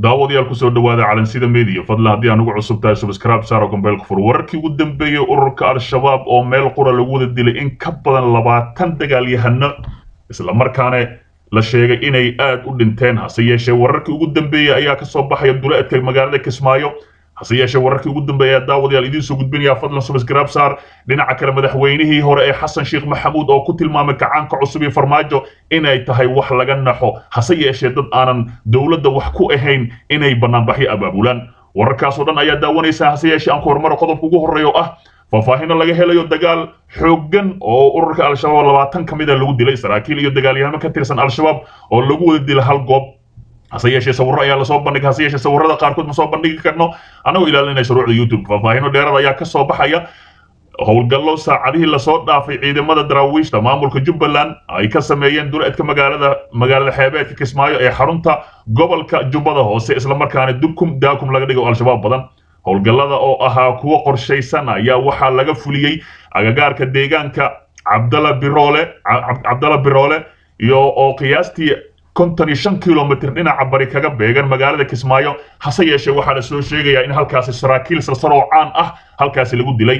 daawadayaal kusoo dhawaada calansida media fadlan haddii aan ugu cusub tahay subscribe saaro gombeelka fur wararkii ugu dambeeyey ururka al-shabaab oo meel qura lagu wada dilay in ka badan labaatan dagaalyahano islamarkaana la sheegay inay aad u dhinteen hase yeeshee wararkii ugu dambeeyey ayaa kasoo baxaya duleedka magaalada kismaayo hase yeeshee wararkii ugu dambeeya daawadayaal idiin soo gudbinaya fadlan subscribe saar dhinaca kale madaxweynihii hore ee xasan sheekh maxamuud oo ku tilmaamay kacaanka cusub iyo farmaajo inay tahay wax laga naxo hase yeeshee dad aanan dowladda wax ku ahayn inay banaanbaxyo abaabulaan wararkaasoo dhan ayaa daawanaysaa hase yeeshee aan ku horumaro qodobka ugu horreeya oo ah faahfaahino laga helayo dagaal xooggan oo ururka al-shabaab labaatan ka mida lagu dilay saraakiil iyo dagaalyahano ka tirsan al-shabaab oo lagu wada dilay hal goob hase yeeshee sawirro ayaa lasoo bandhigay hase yeeshee sawirrada qaarkood ma soo bandhigi karno annagoo ilaalinaya shuruucda youtube faahfaahino dheerada ayaa ka soo baxaya howlgallo saacadihii lasoo dhaafay ciidamada daraawiishta maamulka jubbaland ay ka sameeyeen duleedka magaalada magaalada xeebeedka kismaayo ee xarunta gobolka jubbada hoose islamarkaana dukum daakum laga dhigo al-shabaab badan howlgallada oo ahaa kuwo qorshaysan ayaa waxaa laga fuliyey agagaarka deegaanka cabdala biroole cabdala biroole iyo oo qiyaastii konton iyo shan kilomitr dhinaca bari kaga beegan magaalada kismaayo hase yeeshee waxaa la soo sheegayaa in halkaasi saraakiil salsaroo caan ah halkaasi lagu dilay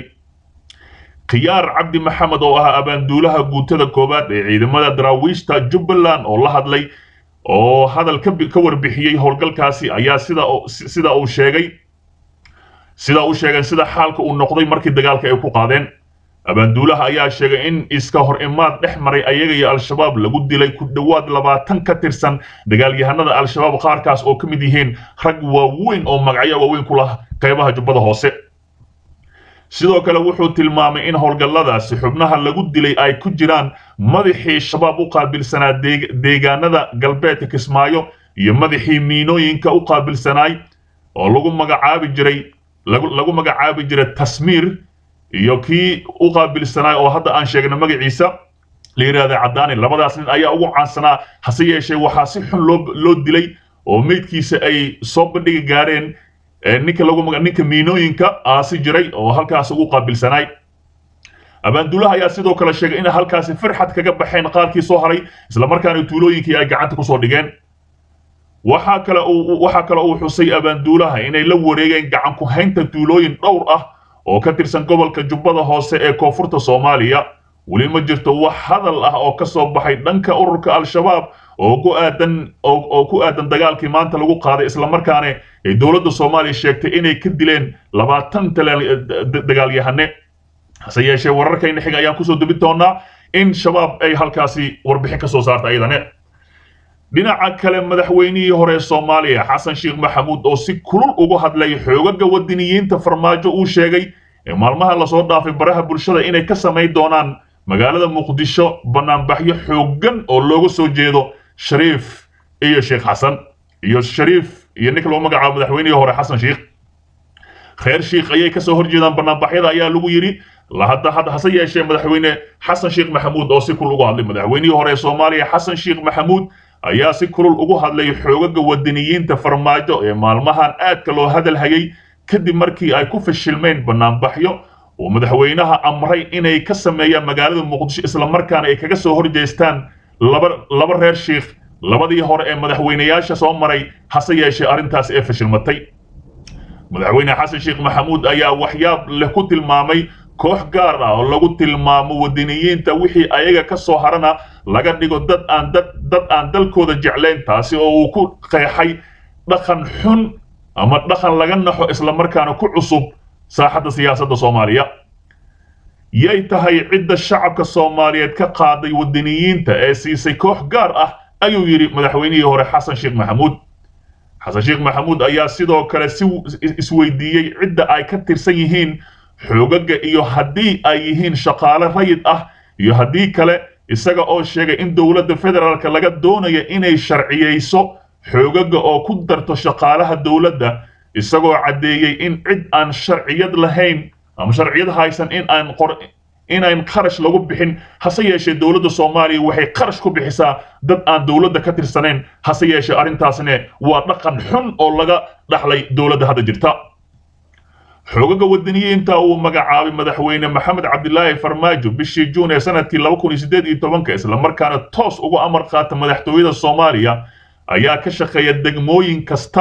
khiyaar cabdi maxamed oo ahaa abaanduulaha guutada koowaad ee ciidamada daraawiishta jubbaland oo la hadlay oo hadal ka warbixiyey howlgalkaasi ayaa sida sida uu sheegay sida uu sheegay sida xaalka uu noqday markii dagaalka ay ku qaadeen abaanduulaha ayaa sheegay in iska hor imaad dhex maray ayaga iyo al-shabaab lagu dilay ku dhowaad labaatan ka tirsan dagaalyahanada al-shabaab qaarkaas oo ka mid yihiin rag waaweyn oo magacyo waaweyn ku lah qaybaha jubbada hoose sidoo kale wuxuu tilmaamay in howlgalladaasi xubnaha lagu dilay ay ku jiraan madaxii shabaab u qaabilsanaa deegaanada galbeedka kismaayo iyo madaxii miinooyinka u qaabilsanaay oo lagu magacaabi jiray lagu magacaabi jiray tasmiir iyo kii u qaabilsanaay oo hadda aan sheegna magaciisa la yidhahda caddaani labadaas nin ayaa ugu caansanaa hase yeeshee waxaa si xun loo loo dilay oo meydkiisa ay soo bandhigi gaareen ninka lagu ninka miinooyinka aasi jiray oo halkaas ugu qaabilsanaay abaanduulaha ayaa sidoo kale sheegay in halkaasi firxad kaga baxeen qaarkii soo haray islamarkaana tuulooyinkii ay gacanta kusoo dhigeen waxaa kale uu waxaa kale uu xusay abaanduulaha inay la wareegeen gacan ku haynta tuulooyin dhowr ah oo ka tirsan gobolka jubbada hoose ee koonfurta soomaaliya weli ma jirto wax hadal ah oo ka soo baxay dhanka ururka al-shabaab oo ku aadan oo ku aadan dagaalkii maanta lagu qaaday islamarkaana ay dowladda soomaaliya sheegtay inay ka dileen labaatan dagaalyahane hase yeeshee wararkayna xiga ayaan kusoo dubi doonaa in shabaab ay halkaasi warbixin ka soo saarta ayadane dhinaca kale madaxweynihii hore soomaaliya xasan sheekh maxamuud oo si kulul ugu hadlay xoogaga wadaniyiinta farmaajo uu sheegay ee maalmaha lasoo dhaafay baraha bulshada inay ka samayn doonaan magaalada muqdisho banaanbaxyo xooggan oo looga soo jeedo shariif iyo sheekh xasan iyo shariif iyo ninka lagu magacaabo madaxweynihii hore xasan sheekh kheer sheekh ayay kasoo horjeedaan banaanbaxyada ayaa lagu yidhi hadda hadda hase yeeshee madaxweyne xasan sheekh maxamuud oo si kulul ugu hadlay madaxweynihii hore ee soomaaliya xasan sheekh maxamuud ayaa si kulul ugu hadlay xoogaga wadaniyiinta farmaajo ee maalmahan aadka loo hadal hayay kadib markii ay ku fashilmeen banaanbaxyo uu madaxweynaha amray inay ka sameeyaan magaalada muqdisho islamarkaana ay kaga soo horjeestaan laba laba reer sheekh labadii hore ee madaxweynayaasha soo maray hase yeeshee arrintaas ee fashilmatay madaxweyne xasan sheekh maxamuud ayaa waxyaab leh ku tilmaamay koox gaar ah oo lagu tilmaamo wadaniyiinta wixii ayaga ka soo harana laga dhigo dad aan dad dad aan dalkooda jeclayn taasi oo uu ku qeexay dhaqan xun ama dhaqan laga naxo islamarkaana ku cusub saaxadda siyaasadda soomaaliya yay tahay cidda shacabka soomaaliyeed ka qaaday wadaniyiinta ee siisay koox gaar ah ayuu yidhi madaxweynihii hore xasan sheekh maxamuud xasan sheekh maxamuud ayaa sidoo kale si isweydiiyey cidda ay ka tirsan yihiin xoogaga iyo haddii ay yihiin shaqaale rayid ah iyo haddii kale isaga oo sheegay in dowladda federaalka laga doonayo inay sharciyeyso xoogaga oo ku darto shaqaalaha dowladda isagoo caddeeyey in cid aan sharciyad lahayn ama sharciyad haysan in aan qor inayn kharash lagu bixin hase yeeshee dowladda soomaaliya waxay kharash ku bixisaa dad aan dowladda ka tirsanayn hase yeeshee arrintaasne waa dhaqan xun oo laga dhaxlay dowladda hadda jirta xoogaga wadaniyiinta uu magacaabay madaxweyne maxamed cabdilaahi farmaajo bishii juun ee sanadkii laba kun iyo siddeed iyo tobanka islamarkaana toos uga amar qaata madaxtooyada soomaaliya ayaa ka shaqeeya degmooyin kasta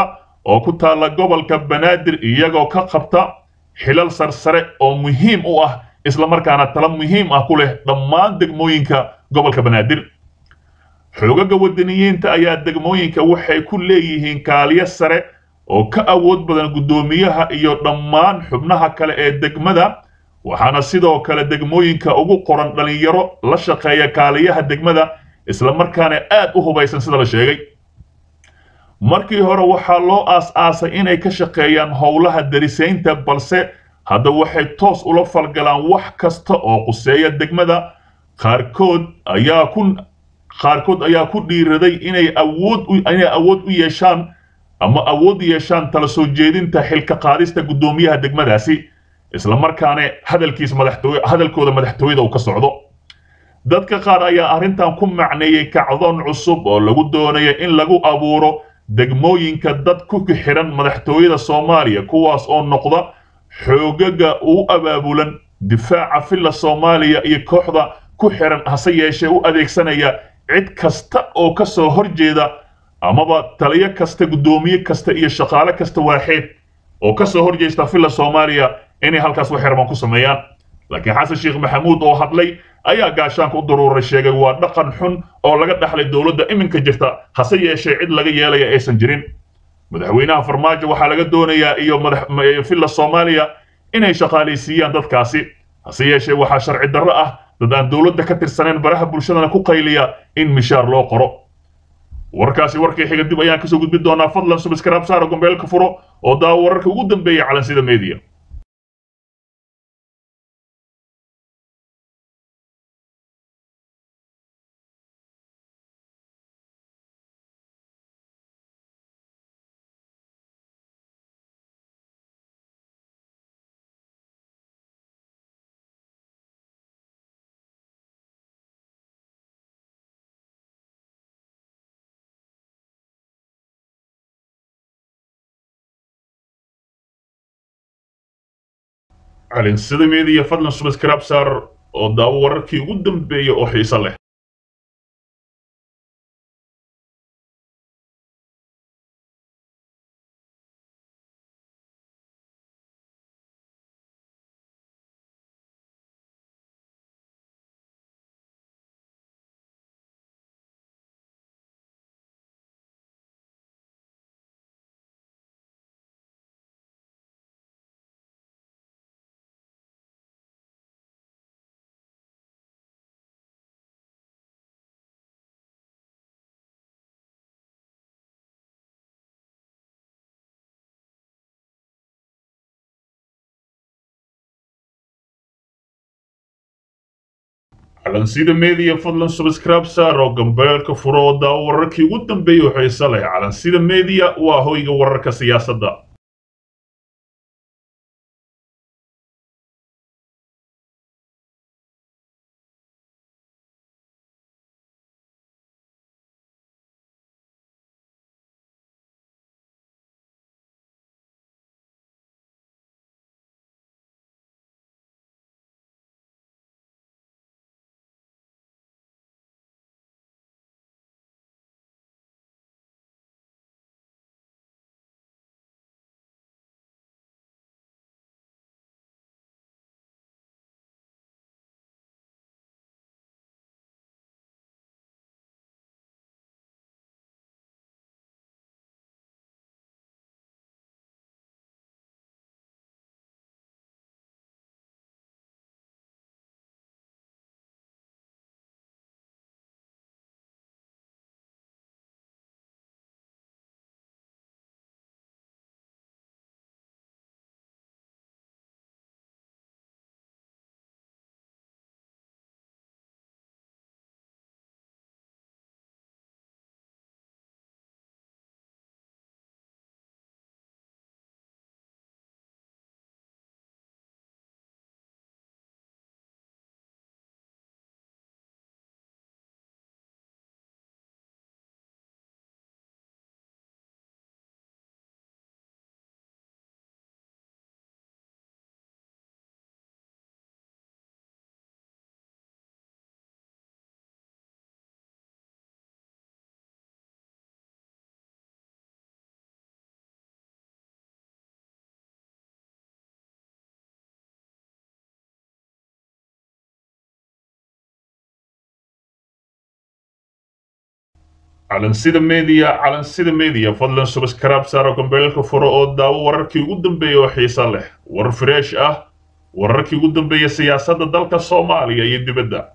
oo ku taalla gobolka banaadir iyagoo ka qabta xilal sarsare oo muhiim u ah islamarkaana tala muhiim ah ku leh dhammaan degmooyinka gobolka banaadir xoogaga wadaniyiinta ayaa degmooyinka waxay ku leeyihiin kaaliyo sare oo ka awood badan guddoomiyaha iyo dhammaan xubnaha kale ee degmada waxaana sidoo kale degmooyinka ugu qoran dhallinyaro la shaqeeya kaaliyaha degmada islamarkaana aad u hubaysan sida la sheegay markii hore waxaa loo aas-aasay inay ka shaqeeyaan howlaha darisaynta balse hadda waxay toos ula falgalaan wax kasta oo quseeya degmada qaarkood ayaa ku qaarkood ayaa ku dhiiraday inay awood inay awood u yeeshaan ama awood u yeeshaan tala soo jeedinta xilka qaadista guddoomiyaha degmadaasi islamarkaana hadalkiis madaxtooye hadalkooda madaxtooyada uu ka socdo dadka qaar ayaa arrintan ku macneeyey kacdoon cusub oo lagu doonaya in lagu abuuro degmooyinka dad ku xiran madaxtooyada soomaaliya kuwaas oo noqda xoogaga u abaabulan difaaca filla soomaaliya iyo kooxda ku xiran hase yeeshee u adeegsanaya cid kasta oo ka soo horjeeda amaba taliyo kasta guddoomiye kasta iyo shaqaale kasta waaxeed oo ka soo horjeesta filla soomaaliya inay halkaas wax xirban ku sameeyaan laakiin xasan sheekh maxamuud oo hadlay ayaa gaashaanka u daruuray sheegay waa dhaqan xun oo laga dhaxlay dowladda iminka jirta hase yeeshee cid laga yeelaya aysan jirin madaxweynaha farmaajo waxaa laga doonayaa iyo filla soomaaliya inay shaqaalaysiiyaan dadkaasi hase yeeshee waxaa sharci darro ah dad aan dowladda ka tirsaneen baraha bulshadana ku qayliya in mishaar loo qoro warkaasi warkii xiga dib ayaan kasoo gudbin doonaa fadlan subscribe saara gombeelka furo oo daawo wararka ugu dambeeya calansida media calinsida media fadlan subscribe saar oo daawo wararkii ugu dambeeya oo xiiso leh calansida media fadlan subscribe saar oo gambeelka furo oo daawo wararkii ugu dambeeya oo xiiso leh calansida media waa hoyga wararka siyaasadda calansida media calansida media fadlan subscribe saaro gambeelka furo oo daawo wararkii ugu dambeeya oo xiisa leh war fresh ah wararkii ugu dambeeya siyaasadda dalka soomaaliya iyo dibadda